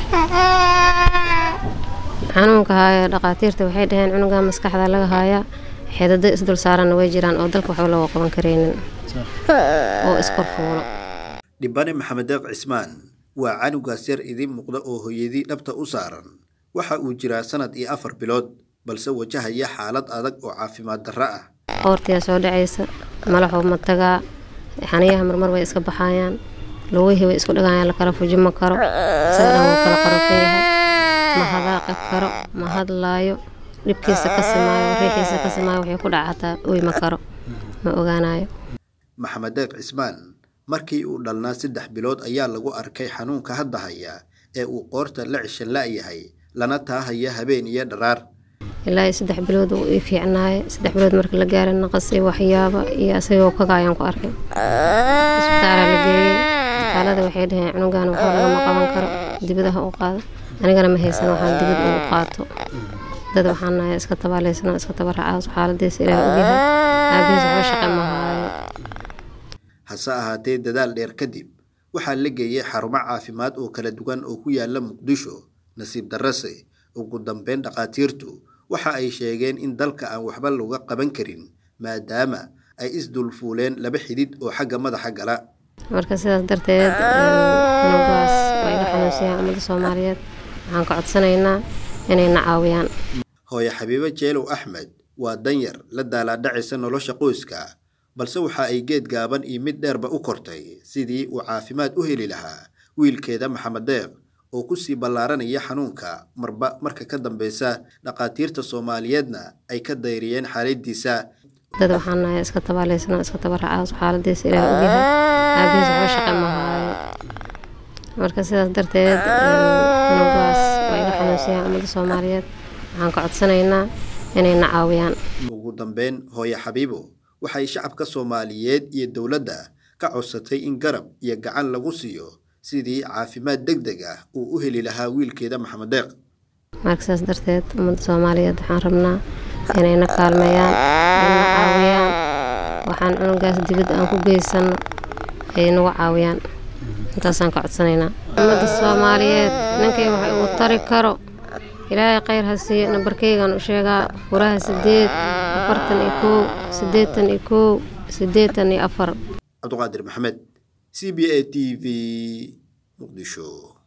xanuunka haaya dhaqaatiirta waxay dhaheen cunuga maskaxda laga haayaa xeedado isdul saaranna way jiraan oo dalka waxba looga qaban karaynin oo iskor fuulo dhibane maxamed deeq cismaan waa canugaas yar idiin muuqda oo hooyadii dhabta u saaran waxa uu jiraa sanad iyo afar bilood balse wajahaya xaalad adag oo caafimaad darro ah qoortiyaa soo dhacaysa malaxuu ma tagaa xaniyaha marmar way iska baxayaan lugihii way isku dhigayaan lakala fuji ma karo isaga dhan wuu kala qarofan yahay ma hadaaqi karo ma hadlaayo dhibkiisa ka simaayo riixiisa ka simaayo wixii ku dhaca xataa oy ma karo ma ogaanayo maxamed deeq cismaan markii uu dhalnaa saddex bilood ayaa lagu arkay xanuunka hadda haya ee uu qoorta la cishan la'yahay lana taahaya habeen iyo dharaar ilaa iyo saddex bilood uu ii fiicnaayay saddex bilood marka la gaaray naqas iyo waxyaaba iyo asagoo kagaayaan ku arkay isbitaalaa la geeyey isbitaalada waxay dhaheen cunugan waxba lagama qaban karo dibadaha u qaado anigana ma haysan waxaan dibad ugu qaato dad waxaan nahay iska tabaalaysanoo iska tabaracaa xaaladiisa ilaah ogyahay aabihiis waxba shaqe ma haayo hase ahaatee dadaal dheer kadib waxaa la geeyey xarumo caafimaad oo kala duwan oo ku yaala muqdisho nasiib darrase ugu dambeyn dhakhaatiirtu waxa ay sheegeen in dalka aan waxba looga qaban karin maadaama ay isdulfuuleen laba xidid oo xagga madaxa gala marka sidaas darteed cunugaas waa iga xanuunsiyaan ummadda soomaaliyeed waxaan ka codsanaynaa inayna caawiyaan hooye xabiibo jeelow axmed waa danyar la daalaadhacaysa nolosha qoyska balse waxa ay geed gaaban iyo mid dheerba u kortay sidii uu caafimaad u heli lahaa wiilkeeda maxamed deeq oo kusii ballaaranaya xanuunka marba marka ka dambeysa dhakhaatiirta soomaaliyeedna ay ka dayriyeen xaaladiisa dad waxaan nahay iska tabaalaysanoo iska tabaracaa xaaladiisa ilaah ogyahay aabihiis waxba shaqe ma haayo marka sidaas darteed cunugaas waa iga xanuunsiyaan ummadda soomaaliyeed waxaan ka codsanaynaa inayna caawiyaan ugu dambeyn hooye xabiibo waxay shacabka soomaaliyeed iyo dowladda ka codsatay in garab iyo gacan lagu siiyo sidii caafimaad deg deg ah uu u heli lahaa wiilkeeda maxamed deeq marka sidaas darteed ummadda soomaaliyeed waxaan rabnaa inayna kaalmeeyaan ayna caawiyaan waxaan cunugaas dibad aan ku geysano ay nagu caawiyaan intaasaan ka codsanaynaa ummadda soomaaliyeed ninkay wax uu tari karo ilaahay khayr ha siiyo nambarkeygaan u sheegaa furaha sideed afartan iyo kow siddeetan iyo kow siddeetan iyo afar cabdiqaadir maxamed c b a t v muqdisho